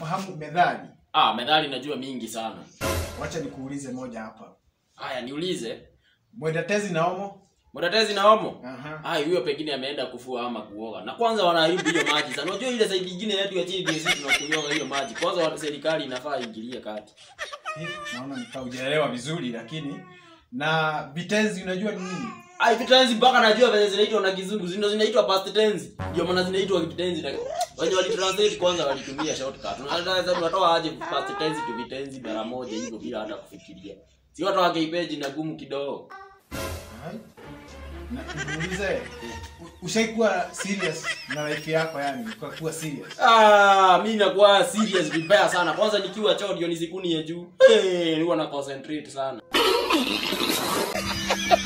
unafahamu methali? Ah, methali najua mingi sana. Wacha nikuulize moja hapa. Haya, niulize. Mwenda tezi na omo? Mwatatezi na homo? Aha. Ah, huyo pengine ameenda kufua ama kuoga. Na kwanza wanaharibu hiyo maji sana. Unajua ile side nyingine yetu ya chini ndio sisi tunakunywa hiyo maji. Kwanza wa serikali inafaa ingilie kati. Eh, Naona nikaujaelewa vizuri lakini na vitenzi unajua ni nini? Ah, vitenzi mpaka najua vile zinaitwa na kizungu. Zino zinaitwa past tense. Ndio maana zinaitwa vitenzi na wenye walitranslate kwanza walitumia shortcut. Unaweza unatoa aje past tense to vitenzi mara moja hivyo bila hata kufikiria. Si watu wa page na gumu kidogo. Hai. Na niulize u- ushaikuwa serious na life yako yani, ukakuwa serious. Ah, mi nakuwa serious vibaya sana. Kwanza nikiwa choo ndio nisikuni ya juu. Eh, nilikuwa na concentrate sana.